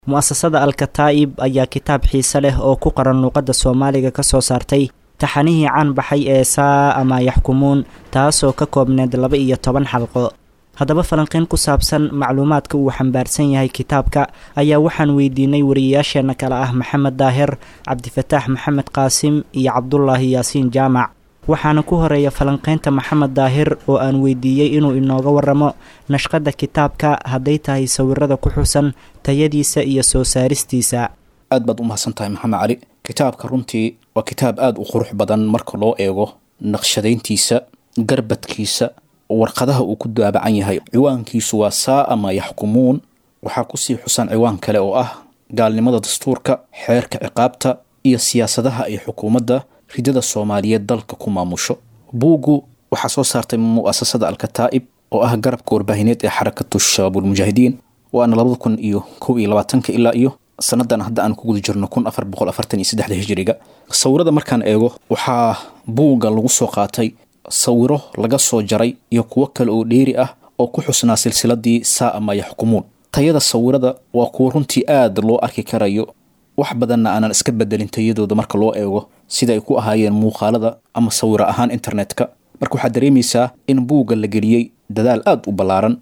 mu'asasada alkataa'ib ayaa kitaab xiise leh oo ku qoran luuqadda soomaaliga ka soo saartay taxanihii caan baxay ee saa ama yaxkumuun taasoo ka koobneed laba iyo toban xalqo haddaba falanqeyn ku saabsan macluumaadka uu xambaarsan yahay kitaabka ayaa waxaan weydiinay wariyayaasheenna kale ah maxamed daahir cabdifataax maxamed qaasim iyo cabdulaahi yaasiin jaamac waxaana ku horeeya falanqeynta maxamed daahir oo aan weydiiyey inuu inooga waramo nashqadda kitaabka hadday tahay sawirada ku xusan tayadiisa iyo soo saaristiisa aad baad u mahadsan tahay maxamed cali kitaabka runtii waa kitaab aada u qurux badan marka loo eego naqshadayntiisa garbadkiisa warqadaha uu ku daabacan yahay ciwaankiisu waa saa ama yaxkumuun waxaa kusii xusan ciwaan kale oo ah gaalnimada dastuurka xeerka ciqaabta iyo siyaasadaha ay xukuumadda ridada soomaaliyeed dalka ku maamusho buuggu waxaa soo saartay mu'asasada alkataa'ib oo ah garabka warbaahineed ee xarakatu shabaabulmujaahidiin waana labada kun iyo kow iyo labaatanka ilaa iyo sanadan hadda aan ku guda jirno kun afar boqol afartan iyo saddexda hijiriga sawirada markaan eego waxaa buugga lagu soo qaatay sawiro laga soo jaray iyo kuwo kale oo dheeri ah oo ku xusnaa silsiladii saa ama yaxkumuun tayada sawirada waa kuwo runtii aada loo arki karayo wax badanna aanan iska bedelin tayadooda marka loo eego sida ay ku ahaayeen muuqaalada ama sawiro ahaan internetka marka waxaad dareemaysaa in buugga la geliyey dadaal aada u ballaaran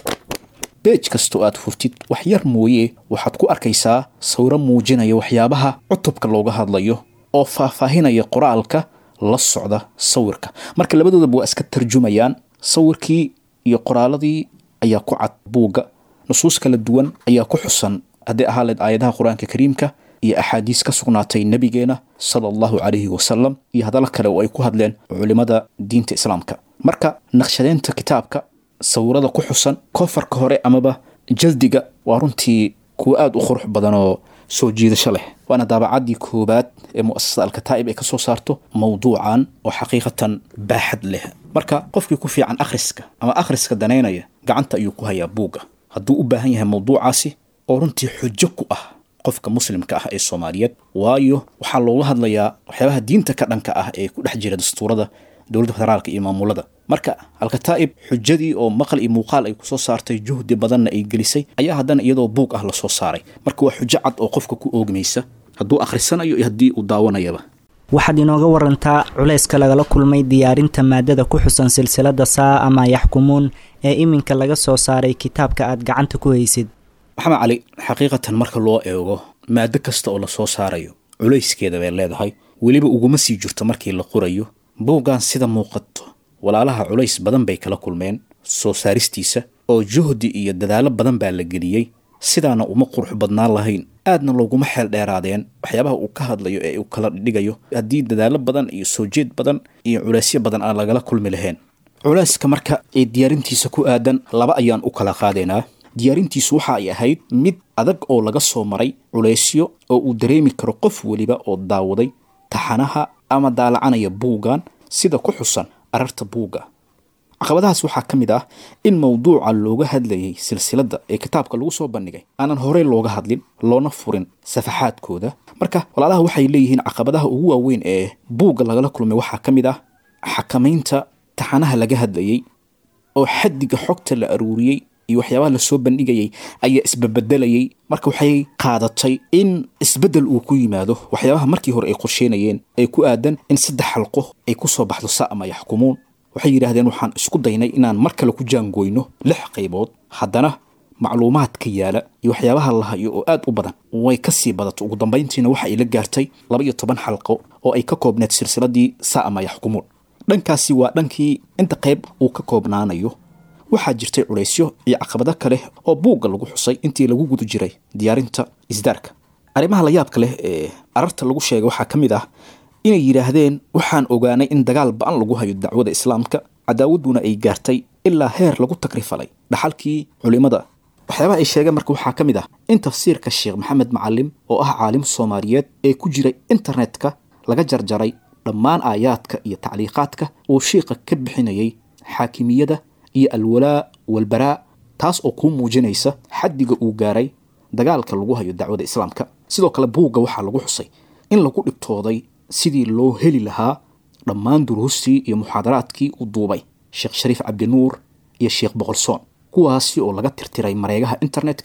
beej kastoo aad furtid wax yar mooye waxaad ku arkaysaa sawiro muujinaya waxyaabaha cutubka looga hadlayo oo faahfaahinaya qoraalka la socda sawirka marka labadoodaba waa iska tarjumayaan sawirkii iyo qoraaladii ayaa ku cad buugga nusuus kala duwan ayaa ku xusan hadday ahaa leed aayadaha qur-aanka kariimka iyo axaadiis ka sugnaatay nebigeena sala allahu calayhi wasalam iyo hadallo kale oo ay ku hadleen culimmada diinta islaamka marka naqshadeynta kitaabka sawirada ku xusan kofarka hore amaba jaldiga waa runtii kuwa aada u qurux badan oo soo jiidasho leh waana daabacaddii koowaad ee mu'asasada alkataa'ib ay ka soo saarto mawduucan oo xaqiiqatan baaxad leh marka qofkii ku fiican akhriska ama akhriska danaynaya gacanta ayuu ku hayaa buugga hadduu u baahan yahay mawduucaasi oo runtii xujo ku ah qofka muslimka ah ee soomaaliyeed waayo waxaa looga hadlayaa waxyaabaha diinta ka dhanka ah ee ku dhex jira dastuurada dowladda federaalka iyo maamulada marka alkataa'ib xujadii oo maqal iyo muuqaal ay kusoo saartay juhdi badanna ay gelisay ayaa haddana iyadoo buug ah lasoo saaray marka waa xujo cad oo qofka ku oogmaysa hadduu akhrisanayo iyo haddii uu daawanayaba waxaad inooga warantaa culayska lagala kulmay diyaarinta maadada ku xusan silsilada saa ama yaxkumuun ee iminka laga soo saaray kitaabka aad gacanta ku haysid maxamed cali xaqiiqatan marka loo eego maado kasta oo lasoo saarayo culayskeeda bay leedahay weliba uguma sii jirto markii la qorayo buuggan sida muuqato walaalaha culays badan bay kala kulmeen soo saaristiisa oo juhdi iyo dadaallo badan baa la geliyey sidaana uma qurux badnaan lahayn aadna looguma xeel dheeraadeen waxyaabaha uu ka hadlayo ee uu kala dhigayo haddii dadaallo badan iyo soo jeed badan iyo culaysyo badan aan lagala kulmi lahayn culayska marka ee diyaarintiisa ku aadan laba ayaan u kala qaadaynaa diyaarintiisu waxa ay ahayd mid adag oo laga soo maray culaysyo oo uu dareemi karo qof weliba oo daawaday taxanaha ama daalacanaya buuggan sida ku xusan ararta buugga caqabadahaas waxaa ka mid ah in mawduuca looga hadlayay silsiladda ee kitaabka lagu soo bandhigay aanan horey looga hadlin loona furin safaxaadkooda marka walaalaha waxay leeyihiin caqabadaha ugu waaweyn ee buugga lagala kulmay waxaa ka mid ah xakamaynta taxanaha laga hadlayay oo xaddiga xogta la aruuriyey iyo waxyaabaha lasoo bandhigayay ayaa isbabedelayay marka waxay qaadatay in isbeddel uu ku yimaado waxyaabaha markii hore ay qorsheynayeen ee ku aadan in saddex xalqo ay ku soo baxdo sa ama yaxkumuun waxay yidhaahdeen waxaan isku daynay inaan mar kale ku jaangoyno lix qaybood haddana macluumaadka yaala iyo waxyaabaha la hayo oo aad u badan way ka sii badato ugu dambayntiina waxa ay la gaartay laba iyo toban xalqo oo ay ka koobneed silsiladii sa ama yaxkumuun dhankaasi waa dhankii inta qayb uu ka koobnaanayo waxaa jirtay culaysyo iyo caqabado kale oo buugga lagu xusay intii lagu guda jiray diyaarinta isdaarka arrimaha la yaabka leh ee ararta lagu sheegay waxaa ka mid ah inay yidhaahdeen waxaan ogaanay in dagaal ba-an lagu hayo dacwada islaamka cadaawadduna ay gaartay ilaa heer lagu takrifalay dhaxalkii culimmada waxyaabaha ay sheegeen marka waxaa ka mid ah in tafsiirka sheekh maxamed macalim oo ah caalim soomaaliyeed ee ku jiray internetka laga jarjaray dhammaan aayaadka iyo tacliiqaadka uu shiiqa ka bixinayay xaakimiyada iyo alwalaa walbaraa taas oo kuu muujinaysa xaddiga uu gaaray dagaalka lagu hayo dacwada islaamka sidoo kale buugga waxaa lagu xusay in lagu dhibtooday sidii loo heli lahaa dhammaan duruustii iyo muxaadaraadkii uu duubay sheekh shariif cabdinuur iyo sheekh boqolsoon kuwaasi oo laga tirtiray mareegaha internetka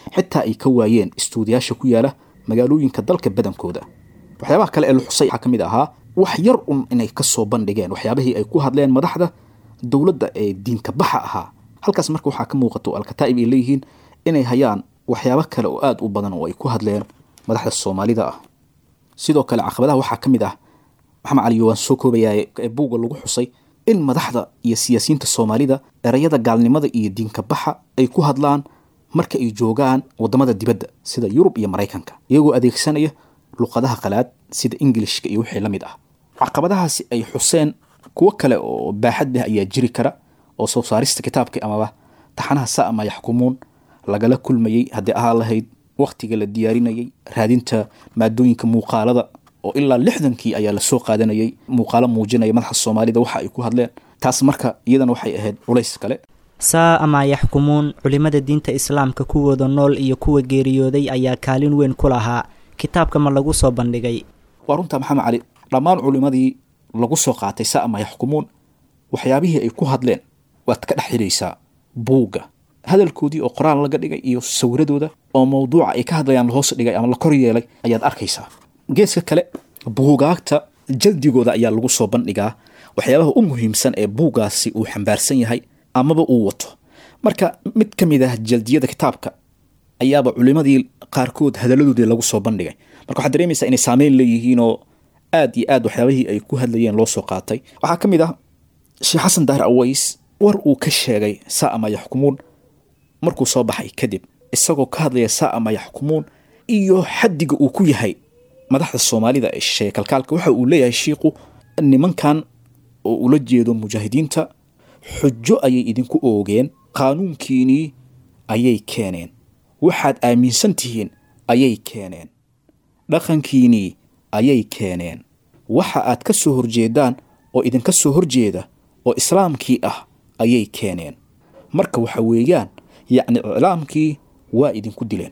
xitaa ay ka waayeen istuudiyaasha ku yaala magaalooyinka dalka badankooda waxyaabaha kale ee la xusay waxaa ka mid ahaa wax yar un inay ka soo bandhigeen waxyaabihii ay ku hadleen madaxda dowladda ee diinka baxa ahaa halkaas marka waxaa ka muuqato alkataa'ib ay leeyihiin inay hayaan waxyaabo kale oo aada u badan oo ay ku hadleen madaxda soomaalida ah sidoo kale caqabadaha waxaa ka mid ah maxamed cali waan soo koobayaa ee buugga lagu xusay in madaxda iyo siyaasiyiinta soomaalida erayada gaalnimada iyo diinka baxa ay ku hadlaan marka ay joogaan wadamada dibadda sida yurub iyo maraykanka iyagoo adeegsanaya luqadaha qalaad sida ingilishka iyo wixii la mid ah caqabadahaasi ay xuseen kuwo kale oo baaxad leh ayaa jiri kara oo soo saarista kitaabka amaba taxanaha sa ama yaxkumuun lagala kulmayey haddii ahaa lahayd wakhtiga la diyaarinayay raadinta maadooyinka muuqaalada oo ilaa lixdankii ayaa lasoo qaadanayay muuqaalo muujinaya madaxa soomaalida waxa ay ku hadleen taas marka iyadana waxay ahayd culays kale saa ama yaxkumuun culimmada diinta islaamka kuwooda nool iyo kuwa geeriyooday ayaa kaalin weyn ku lahaa kitaabka ma lagu soo bandhigay waa runtaa maxamed cali dhammaan culimmadii lagu soo qaatay sa ama yaxkumuun waxyaabihii ay ku hadleen waad ka dhex xidhaysaa buugga hadalkoodii oo qoraal laga dhigay iyo sawiradooda oo mawduuca ay ka hadlayaan lahoos dhigay ama la kor yeelay ayaad arkaysaa geeska kale buugaagta jaldigooda ayaa lagu soo bandhigaa waxyaabaha u muhiimsan ee buuggaasi uu xambaarsan yahay amaba uu wato marka mid ka mid ah jaldiyada kitaabka ayaaba culimadii qaarkood hadaladoodii lagu soo bandhigay marka waxaad dareemaysaa inay saameyn leeyihiin oo aad iyo aad waxyaabihii ay ku hadlayeen loo soo qaatay waxaa ka mid ah sheekh xasan daahir aways war uu ka sheegay saa ama yaxkumuun markuu soo baxay kadib isagoo ka hadlaya saa ama yaxkumuun iyo xaddiga uu ku yahay madaxda soomaalida ee shisheeye kalkaalka waxa uu leeyahay shiiku nimankan oo ula jeedo mujaahidiinta xujo ayay idinku oogeen qaanuunkiinii ayay keeneen waxaad aaminsan tihiin ayay keeneen dhaqankiinii ayay keeneen waxa aad ka soo horjeedaan oo idinka soo horjeeda oo islaamkii ah ayay keeneen marka waxa weeyaan yacni iclaamkii waa idinku dileen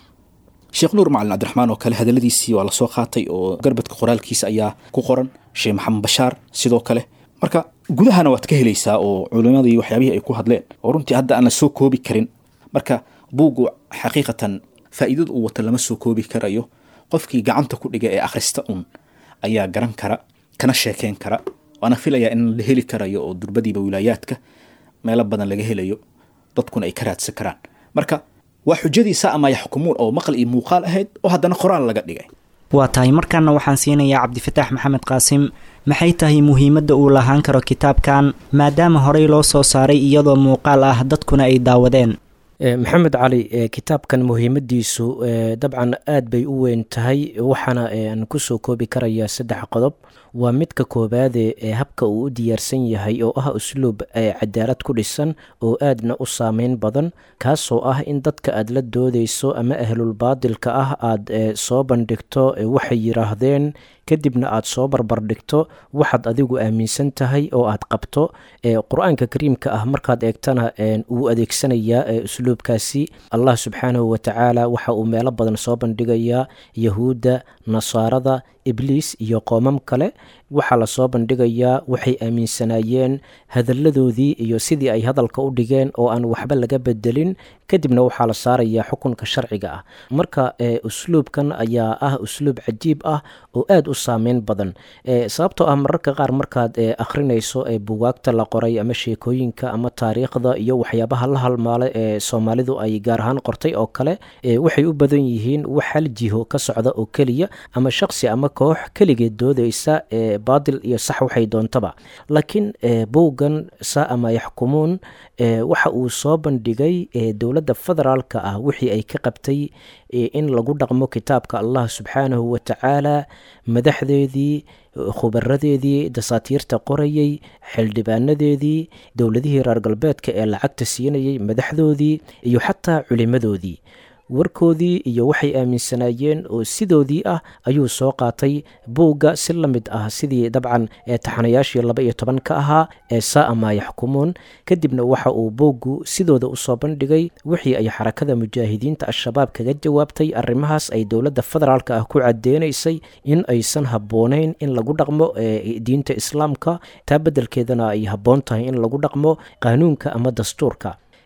sheekh nuur macalin cabdiraxmaan oo kale hadaladiisii waa lasoo qaatay oo garbadka qoraalkiisa ayaa ku qoran sheekh maxamed bashaar sidoo kale marka gudahana waad ka helaysaa oo culimadii waxyaabihii ay ku hadleen oo runtii hadda aan la soo koobi karin marka buuggu xaqiiqatan faa'iidada uu wata lama soo koobi karayo qofkii gacanta ku dhiga ee akhrista un ayaa garan kara kana sheekeyn kara waana filayaa in la heli karayo oo durbadiiba wilaayaadka meelo badan laga helayo dadkuna ay ka raadsan karaan marka waa xujadiisa ama yaxkumuun oo maqal iyo muuqaal ahayd oo haddana qoraal laga dhigay waa tahay markaana waxaan siinayaa cabdifataax maxamed qaasim maxay tahay muhiimadda uu lahaan karo kitaabkan maadaama horey loo soo saaray iyadoo muuqaal ah dadkuna ay daawadeen maxamed cali kitaabkan muhiimadiisu dabcan aad bay u weyn tahay waxaana aan kusoo koobi karayaa saddex qodob waa midka koobaade ee habka uu u diyaarsan yahay oo ah usluub cadaalad ku dhisan oo aadna u saameyn badan kaasoo ah in dadka aad la doodeyso ama ahlulbaadilka ah aad soo bandhigto waxay yiraahdeen kadibna aad soo barbardhigto waxaad adigu aaminsan tahay oo aad qabto qur-aanka kariimka ah markaad eegtana wuu adeegsanayaa usluubkaasi allah subxaanahu watacaala waxa uu meelo badan soo bandhigayaa yahuudda nasaarada ibliis iyo qoomam kale waxaa lasoo bandhigayaa waxay aaminsanaayeen hadalladoodii iyo sidii ay hadalka u dhigeen oo aan waxba laga bedelin kadibna waxaa la saarayaa xukunka sharciga ah marka usluubkan ayaa ah usluub cajiib ah oo aada u saameyn badan sababtoo ah mararka qaar markaad akhrinayso bugaagta la qoray ama sheekooyinka ama taariikhda iyo waxyaabaha la halmaala ee soomaalidu ay gaar ahaan qortay oo kale waxay u badan yihiin wax hal jiho ka socda oo keliya ama shaqsi ama koox keligeed doodeysa baadil iyo sax waxay doontaba laakiin bowgan sa ama yaxkumuun waxa uu soo bandhigay dowladda federaalka ah wixii ay ka qabtay in lagu dhaqmo kitaabka allah subxaanahu watacaala madaxdeedii khubaradeedii dasaatiirta qorayey xildhibaanadeedii dowladihii reer galbeedka ee lacagta siinayay madaxdoodii iyo xataa culimadoodii warkoodii iyo waxay aaminsanaayeen oo sidoodii ah ayuu soo qaatay buugga si la mid ah sidii dabcan taxanayaashii laba iyo toban ka ahaa ee saama yaxkumuun kadibna waxa uu buuggu sidooda usoo bandhigay wixii ay xarakada mujaahidiinta al-shabaab kaga jawaabtay arrimahaas ay dowladda federaalka ah ku cadeynaysay in aysan habbooneyn in lagu dhaqmo diinta islaamka taa beddelkeedana ay habboon tahay in lagu dhaqmo qaanuunka ama dastuurka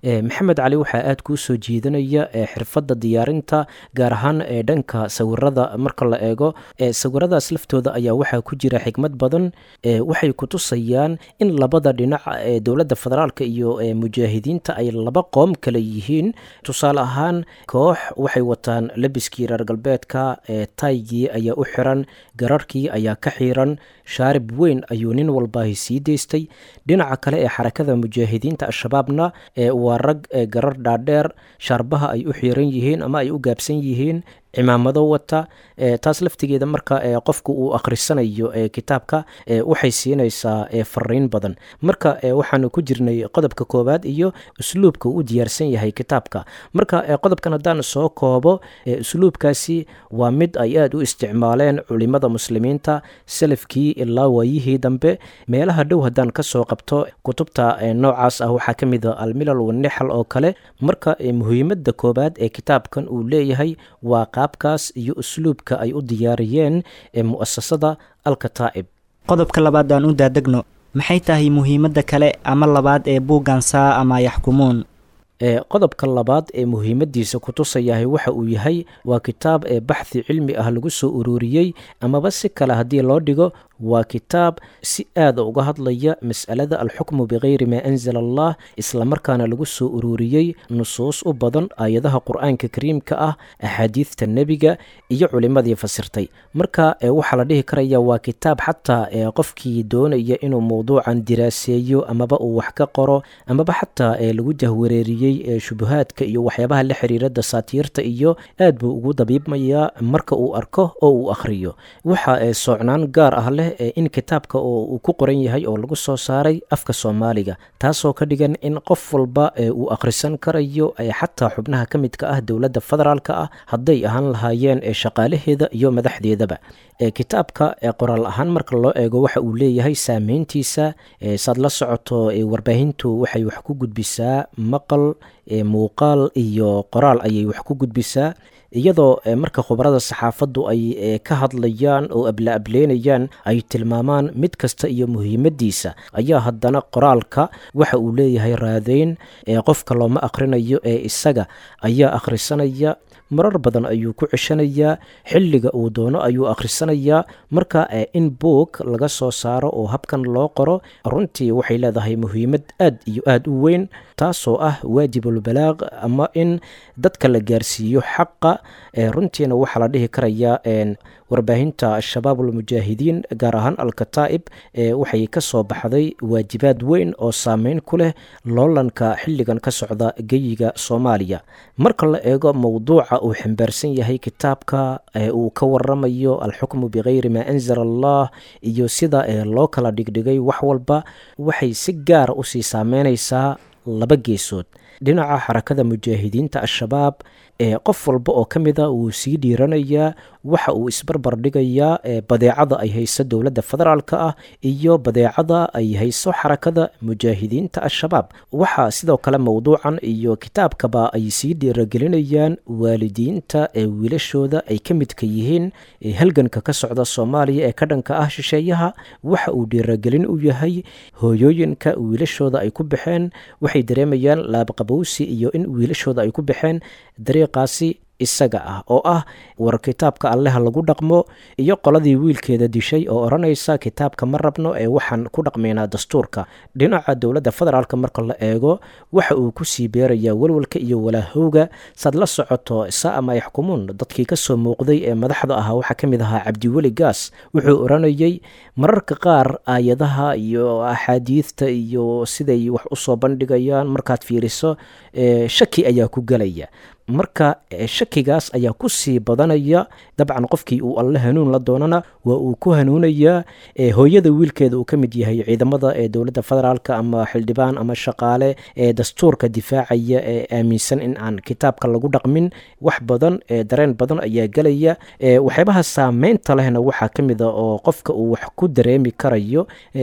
maxamed cali waxaa aada kuu soo jiidanaya xirfadda diyaarinta gaar ahaan ee dhanka sawirada marka la eego sawiradaas laftooda ayaa waxaa ku jira xikmad badan waxay kutusayaan in labada dhinac ee dowladda federaalka iyo mujaahidiinta ay laba qoom kale yihiin tusaale ahaan koox waxay wataan labiskii reer galbeedka taygii ayaa u xiran gararkii ayaa ka xiiran shaarib weyn ayuu nin walbaahi sii daystay dhinaca kale ee xarakada mujaahidiinta al-shabaabna waa rag garar dhaadheer shaarbaha ay u xiiran yihiin ama ay u gaabsan yihiin cimaamado wata taas laftigeeda marka qofku uu akhrisanayo kitaabka waxay siinaysaa fariin badan marka waxaanu ku jirnay qodobka koowaad iyo usluubka uu u diyaarsan yahay kitaabka marka qodobkan haddaan soo koobo usluubkaasi waa mid ay aada u isticmaaleen culimada muslimiinta salafkii ilaa waayihii dambe meelaha dhow haddaan kasoo qabto kutubta noocaas ah waxaa ka mid a almilal wanixal oo kale marka muhiimada koowaad ee kitaabkan uu leeyahay waa qaabkaas iyo usluubka ay u diyaariyeen ee mu'asasada alkataa'ib qodobka labaad aan u daadegno maxay tahay muhiimadda kale ama labaad ee buuggan saa ama yaxkumuun qodobka labaad ee muhiimadiisa kutusayahay waxa uu yahay waa kitaab ee baxthi cilmi ah lagu soo ururiyey amaba si kale haddii loo dhigo waa kitaab si aada uga hadlaya mas'alada alxukmu bikayri maa anzala allah islamarkaana lagu soo ururiyey nusuus u badan aayadaha qur-aanka kariimka ah axaadiidta nebiga iyo culimadii fasirtay marka waxaa la dhihi karaya waa kitaab xataa qofkii doonaya inuu mowduucan diraaseeyo amaba uu wax ka qoro amaba xataa lagu jahwareeriyey shubahaadka iyo waxyaabaha la xiriira dasaatiirta iyo aad buu ugu dabiibmayaa marka uu arko oo uu akhriyo waxa soocnaan gaar ah leh in kitaabka oo uu ku qoran yahay oo lagu soo saaray afka soomaaliga taasoo ka dhigan in qof walba uu akhrisan karayo xataa xubnaha ka midka ah dowladda federaalka ah hadday ahaan lahaayeen shaqaalaheeda iyo madaxdeedaba kitaabka qoraal ahaan marka loo eego waxa uu leeyahay saameyntiisa saad la socoto warbaahintu waxay wax ku gudbisaa maqal muuqaal iyo qoraal ayay wax ku gudbisaa iyadoo marka khubarada saxaafaddu ay ka hadlayaan oo abla-ableynayaan ay tilmaamaan mid kasta iyo muhiimadiisa ayaa haddana qoraalka waxa uu leeyahay raadeyn qofka looma akhrinayo ee isaga ayaa akhrisanaya marar badan ayuu ku ceshanayaa xilliga uu doono ayuu akhrisanayaa marka in boog laga soo saaro oo habkan loo qoro runtii waxay leedahay muhiimad aad iyo aada u weyn taasoo ah waajibulbalaaq ama in dadka la gaarsiiyo xaqa runtiina waxaa la dhihi karayaa warbaahinta al-shabaab almujaahidiin gaar ahaan al-kataa'ib waxay ka soo baxday waajibaad weyn oo saameyn ku leh loolanka xilligan ka socda geyiga soomaaliya marka la eego mowduuca uu xambaarsan yahay kitaabka uu ka waramayo alxukmu bikayri maa anzala allah iyo sida loo kala dhigdhigay wax walba waxay si gaara usii saameynaysaa laba geesood dhinaca xarakada mujaahidiinta al-shabaab ee qof walba oo ka mida wuu sii dhiiranayaa waxa uu isbarbar dhigayaa badeecada ay hayso dowladda federaalka ah iyo badeecada ay hayso xarakada mujaahidiinta al-shabaab waxaa sidoo kale mowduucan iyo kitaabkaba ay sii dhiiragelinayaan waalidiinta ee wiilashooda ay ka midka yihiin halganka ka socda soomaaliya ee ka dhanka ah shisheeyaha waxa uu dhiiragelin u yahay hooyooyinka wiilashooda ay ku baxeen waxay dareemayaan laabqabowsi iyo in wiilashooda ay ku baxeen dariiqaasi isaga ah oo ah war kitaabka alleha lagu dhaqmo iyo qoladii wiilkeeda dishay oo odhanaysa kitaabka ma rabno ee waxaan ku dhaqmaynaa dastuurka dhinaca dowladda federaalka marka la eego waxa uu kusii beerayaa walwalka iyo walaahowga saad la socoto saama yaxkumuun dadkii kasoo muuqday ee madaxda ahaa waxaa ka mid ahaa cabdiweli gaas wuxuu odhanayay mararka qaar aayadaha iyo axaadiidta iyo siday wax usoo bandhigayaan markaad fiiriso shaki ayaa ku gelaya marka shakigaas ayaa ku sii badanaya dabcan qofkii uu alle hanuun la doonana waa uu ku hanuunayaa hooyada wiilkeeda uu ka mid yahay ciidamada ee dowladda federaalka ama xildhibaan ama shaqaale ee dastuurka difaacaya ee aaminsan in aan kitaabka lagu dhaqmin wax badan dareen badan ayaa gelaya waxyaabaha saameynta lehna waxaa ka mid a oo qofka uu wax ku dareemi karayo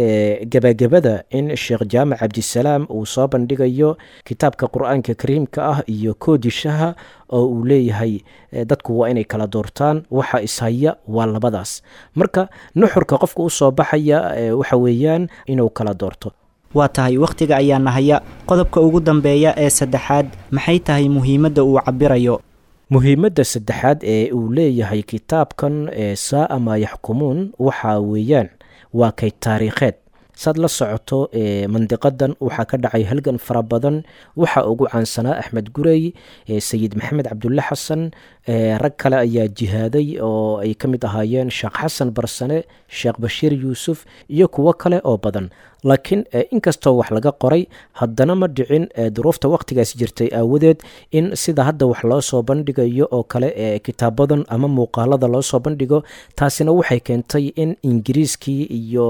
gebagabada in sheekh jaamac cabdisalaam uu soo bandhigayo kitaabka qur-aanka kariimka ah iyo koodishaha oo uu leeyahay dadku waa inay kala doortaan waxa ishaya waa labadaas marka nuxurka qofka usoo baxaya waxa weeyaan inuu kala doorto waa tahay wakhtiga ayaa nahaya qodobka ugu dambeeya ee saddexaad maxay tahay muhiimadda uu cabirayo muhiimadda saddexaad ee uu leeyahay kitaabkan ee saa maa yaxkumuun waxaa weeyaan waa kay taariikheed saad la socoto mandiqadan waxaa ka dhacay halgan fara badan waxaa ugu caansanaa axmed gurey sayid maxamed cabdulle xasan rag kale ayaa jihaaday oo ay ka mid ahaayeen sheekh xasan barsane sheekh bashiir yuusuf iyo kuwo kale oo badan laakiin inkastoo wax laga qoray haddana ma dhicin duruufta wakhtigaas jirtay aawadeed in sida hadda wax loo soo bandhigayo oo kale ee kitaabadan ama muuqaalada loo soo bandhigo taasina waxay keentay in ingiriiskii iyo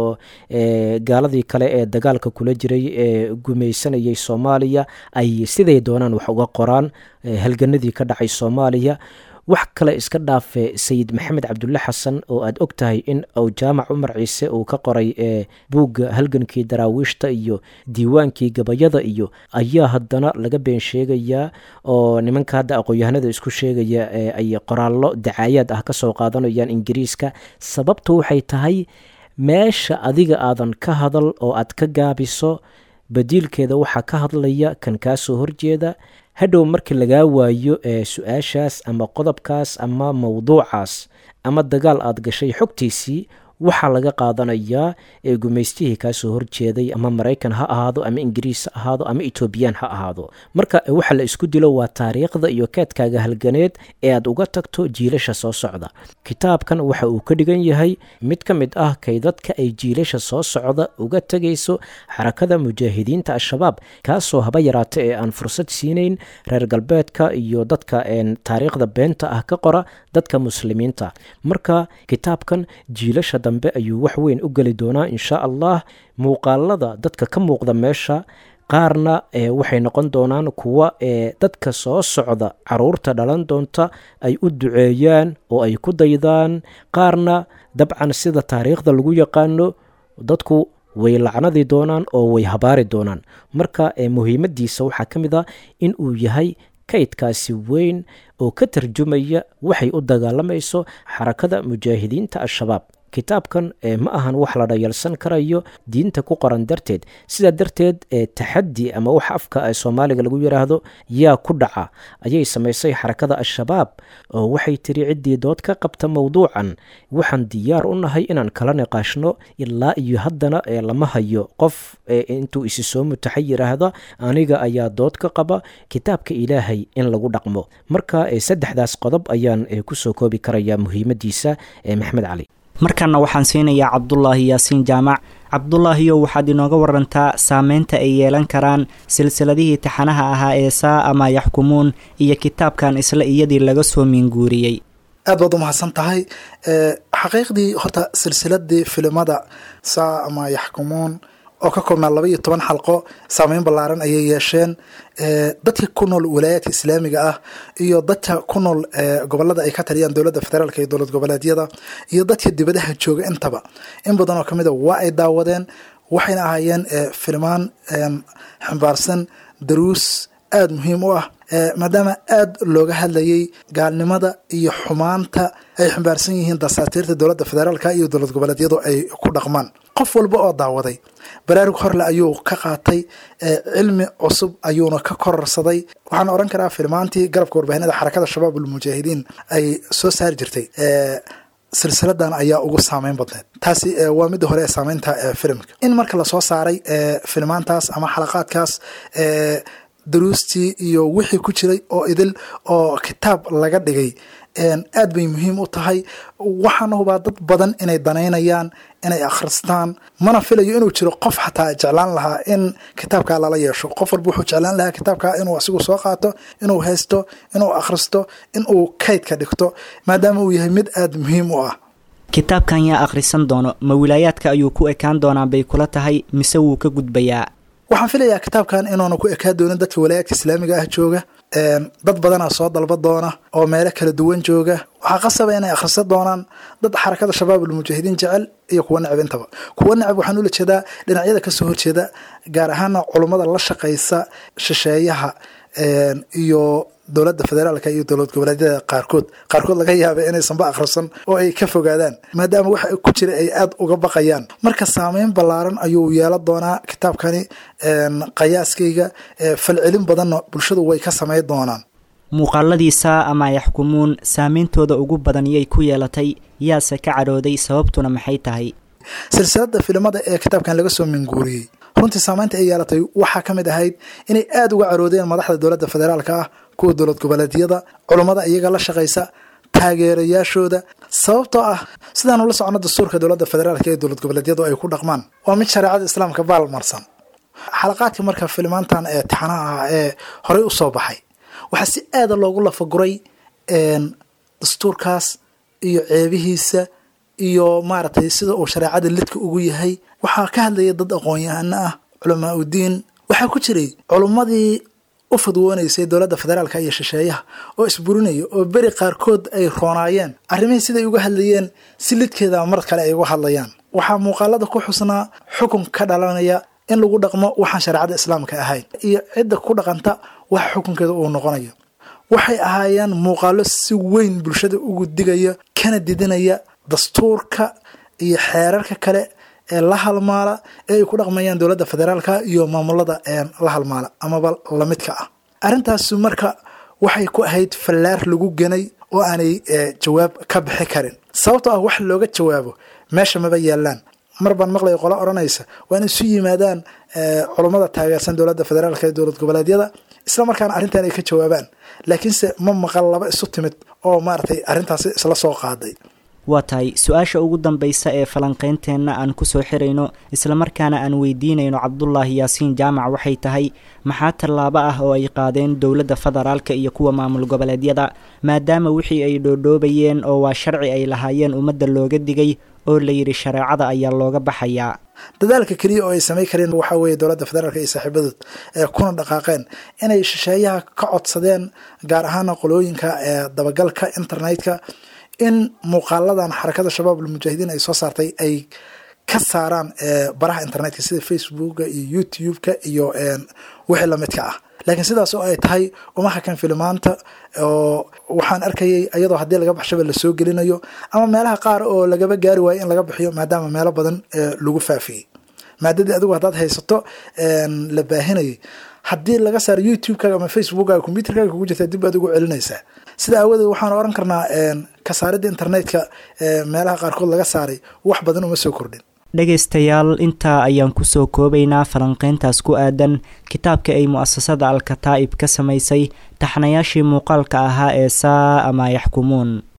gaaladii kale ee dagaalka kula jiray ee gumaysanayay soomaaliya ay siday doonaan wax uga qoraan halganadii ka dhacay soomaaliya wax kale iska dhaafe sayid maxamed cabdulle xasan oo aad og tahay in uu jaamac cumar ciise uu ka qoray ee buugga halgankii daraawiishta iyo diiwaankii gabayada iyo ayaa haddana laga been sheegayaa oo nimanka hadda aqoon-yahanada isku sheegaya ay qoraallo dacaayaad ah ka soo qaadanayaan ingiriiska sababtu waxay tahay meesha adiga aadan ka hadal oo aad ka gaabiso badiilkeeda waxaa ka hadlaya kan kaa soo horjeeda hadhow markii lagaa waayo ee su-aashaas ama qodobkaas ama mowduucaas ama dagaal aad gashay xogtiisii waxaa laga qaadanayaa ee gumaystihii kaa soo horjeeday ama maraykan ha ahaado ama ingiriis ha ahaado ama etoobiyaan ha ahaado marka waxa la isku dilo waa taariikhda iyo keedkaaga halganeed ee aad uga tagto jiilasha soo socda kitaabkan waxa uu ka dhigan yahay mid ka mid ah kay dadka ay jiilasha soo socda uga tegayso xarakada mujaahidiinta al-shabaab kaasoo haba yaraata ee aan fursad siinayn reer galbeedka iyo dadka taariikhda beenta ah ka qora dadka muslimiinta marka kitaabkan jiilasha dambe ayuu wax weyn u geli doonaa insha allah muuqaalada dadka ka muuqda meesha qaarna waxay noqon doonaan kuwa ee dadka soo socda caruurta dhalan doonta ay u duceeyaan oo ay ku daydaan qaarna dabcan sida taariikhda lagu yaqaano dadku way lacnadi doonaan oo way habaari doonaan marka muhiimadiisa waxaa ka mid a in uu yahay kaydkaasi weyn oo ka tarjumaya waxay u dagaalamayso xarakada mujaahidiinta al-shabaab kitaabkan ma ahan wax la dhayalsan karayo diinta ku qoran darteed sidaa darteed taxaddi ama wax afka soomaaliga lagu yidhaahdo yaa ku dhaca ayay samaysay xarakada al-shabaab oo waxay tiri ciddii dood ka qabta mowduucan waxaan diyaar u nahay inaan kala niqaashno ilaa iyo haddana lama hayo qof intuu isi soo mutaxa yidhaahda aniga ayaa dood ka qaba kitaabka ilaahay in lagu dhaqmo marka saddexdaas qodob ayaan kusoo koobi karayaa muhiimadiisa maxamed cali markanna waxaan siinayaa cabdulaahi yaasiin jaamac cabdulaahiyo waxaad inooga warantaa saameynta ay yeelan karaan silsiladihii taxanaha ahaa ee saa ama yaxkumuun iyo kitaabkan isla iyadii laga soo miinguuriyey aad baad u mahadsan tahay xaqiiqdii horta silsiladii filimada saa ama yaxkumuun oo ka koobnaa laba iyo toban xalqo saameyn ballaaran ayay yeesheen dadka ku nool walaayaadka islaamiga ah iyo dadka ku nool gobolada ay ka taliyaan dowladda federaalk iyo dowlad goboleedyada iyo dadka dibadaha jooga intaba in badan oo kamid a waa ay daawadeen waxayna ahaayeen filmaan xambaarsan daruus aada muhiim u ah maadaama aada looga hadlayay gaalnimada iyo xumaanta ay xambaarsan yihiin dasaatiirta dowladda federaalka iyo dowlad goboleedyadu ay ku dhaqmaan qof walba oo daawaday baraarug horle ayuu ka qaatay cilmi cusub ayuuna ka kororsaday waxaan oran karaa filmaantii garabka warbaahinada xarakada shabaab ulmujaahidiin ay soo saari jirtay silsiladan ayaa ugu saameyn badneed taasi waa midda hore ee saameynta filimka in marka lasoo saaray filmaantaas ama xalaqaadkaas daruustii iyo wixii ku jiray oo idil oo kitaab laga dhigay aad bay muhiim u tahay waxaana hubaa dad badan inay danaynayaan inay akhristaan mana filayo inuu jiro qof xataa jeclaan lahaa in kitaabkaa lala yeesho qof walba wuxuu jeclaan lahaa kitaabkaa inuu asigu soo qaato inuu haysto inuu akhristo inuu kaydka dhigto maadaama uu yahay mid aada muhiim u ah kitaabkan yaa akhrisan doono ma wilaayaadka ayuu ku ekaan doonaa bay kula tahay mise wuu ka gudbayaa waxaan filayaa kitaabkan inuuna ku ekaa doonin dadka walaayaadka islaamiga ah jooga dad badanaa soo dalba doona oo meelo kala duwan jooga waxaa qasaba inay akhrisan doonaan dad xarakada shabaab ulmujaahidiin jecel iyo kuwa necab intaba kuwa necab waxaan ula jeedaa dhinacyada kasoo horjeeda gaar ahaana culummada la shaqaysa shisheeyaha iyo dowladda federaalka iyo dowlad goboleedyada qaarkood qaarkood laga yaaba inaysanba akhrisan oo ay ka fogaadaan maadaama waxa ku jira ay aada uga baqayaan marka saameyn ballaaran ayuu yeelan doonaa kitaabkani qiyaaskayga falcelin badanna bulshadu way ka samey doonaan muuqaaladiisa ama yaxkumuun saameyntooda ugu badan yay ku yeelatay yaase ka cadhooday sababtuna maxay tahay silsilada filimada ee kitaabkan laga soo minguuriyey runtii saameynta ay yeelatay waxaa ka mid ahayd inay aada uga caroodeen madaxda dowladda federaalka ah kuwa dowlad goboleedyada culummada iyaga la shaqaysa taageerayaashooda sababtoo ah sidaanu la socono dastuurka dowladda federaalka ee dowlad goboleedyadu ay ku dhaqmaan waa mid shareecada islaamka baalmarsan xalaqaadka marka filimaantan ee taxanaha ah ee horey u soo baxay waxaa si aada loogu lafaguray dastuurkaas iyo ceebihiisa iyo maaragtay sida uu shareecada lidka ugu yahay waxaa ka hadlaya dad aqoon-yahano ah culamaa udiin waxaa ku jiray culummadii u fadwoonaysay dowladda federaalka iyo shisheeyaha oo isburinaya oo beri qaarkood ay roonaayeen arrimihii siday uga hadlayeen si lidkeeda mar kale ay uga hadlayaan waxaa muuqaalada ku xusnaa xukun ka dhalanaya in lagu dhaqmo waxaan shareecada islaamka ahayn iyo cidda ku dhaqanta waxa xukunkeeda uu noqonayo waxay ahaayeen muuqaalo si weyn bulshada ugu digaya kana didinaya dastuurka iyo xeerarka kale ee la halmaala ee ay ku dhaqmayaan dowladda federaalka iyo maamulada la halmaala amaba lamidka ah arrintaasu marka waxay ku ahayd fallaar lagu ganay oo aanay jawaab ka bixi karin sababtoo ah wax looga jawaabo meesha maba yaalaan mar baan maqlaya qolo odhanaysa waa in isu yimaadaan culummada taageersan dowladda federaalka ee dowlad goboleedyada isla markaana arrintan ay ka jawaabaan laakiinse ma maqal laba isu timid oo maaragtay arrintaasi isla soo qaaday waa tahay su-aasha ugu dambaysa ee falanqeynteenna aan kusoo xirayno islamarkaana aan weydiinayno cabdulaahi yaasiin jaamac waxay tahay maxaa tallaabo ah oo ay qaadeen dowladda federaalka iyo kuwa maamul goboleedyada maadaama wixii ay dhoodhoobayeen oo waa sharci ay lahaayeen ummadda looga digay oo layidhi shareecada ayaa looga baxayaa dadaalka keliya oo ay samay kareen waxaa weeye dowladda federaalka iyo saaxiibadood ee kuna dhaqaaqeen inay shisheeyaha ka codsadeen gaar ahaana qolooyinka ee dabagalka internetka in muuqaaladan xarakada shabaab almujaahidiin ay soo saartay ay ka saaraan baraha internetka sida facebooka iyo youtube-ka iyo wixii lamidka ah laakiin sidaas oo ay tahay uma hakan filimaanta oo waxaan arkayay iyadoo haddii laga baxshaba lasoo gelinayo ama meelaha qaar oo lagaba gaari waayo in laga bixiyo maadaama meelo badan lagu faafiyey maadadii adigu haddaad haysato la baahinayay haddii laga saaro youtube-kaaga ama facebookkaaga combyuterkaaga kugu jirta dib aad ugu celinaysaa sida aawadeed waxaan oran karnaa kasaaridda internetka meelaha qaarkood laga saaray wax badan uma soo kordhin dhegaystayaal intaa ayaan kusoo koobaynaa falanqeyntaas ku aadan kitaabka ay mu-asasada al-kataa'ib ka samaysay taxnayaashii muuqaalka ahaa ee saa ama yaxkumuun